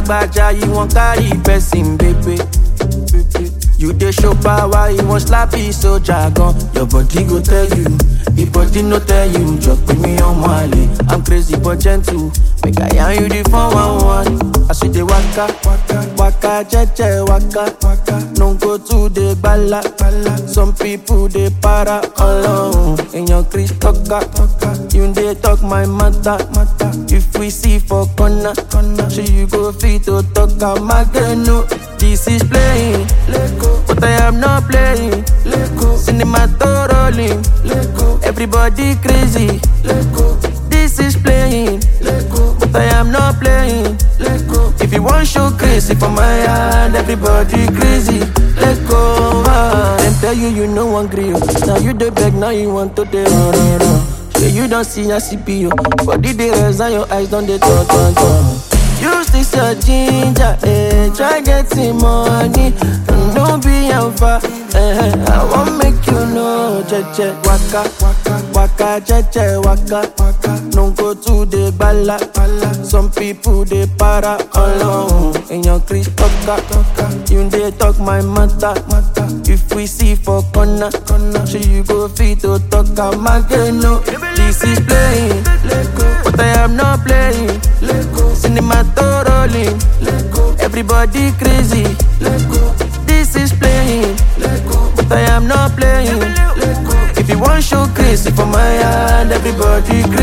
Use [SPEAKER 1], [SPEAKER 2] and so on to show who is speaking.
[SPEAKER 1] lagbaja you wan carry person baby. You dey show power, you wan slap his soldier gun. Your body go tell you, the body no tell you. Just put me on Mali. I'm crazy but gentle. Make I yarn you the phone one one. I see the waka, waka, waka, jeje, waka, waka. No go to the bala, bala. Some people they para alone. In your Chris talker, you dey talk my matter, matter. If we see for corner, corner, so you go fit to talk am again. No, this is playing, but I am not playing. Cinema to rolling, everybody crazy. This is playing, but I am not playing. If you want show crazy for my hand, everybody crazy. Let go. Ah. Them tell you you no one grill. Now you the beg, now you want to the run, run, run. Yeah, you don't see a CPU. Body the rest and your eyes don't they turn, turn, turn. Use this your ginger, eh? Try getting money, and don't be alpha. Eh, I won't make you know, jeje waka, waka, waka, jeje waka, waka. No go to the bala, bala. Some people they para alone. In your Chris talker, you they talk my matter, matter. If we see for corner, corner, so you go fit to talk am again. No, this is playing, but I am not playing. Cinema to rolling, everybody crazy. This is playing, but I am not playing. If you want show crazy for my hand, everybody crazy.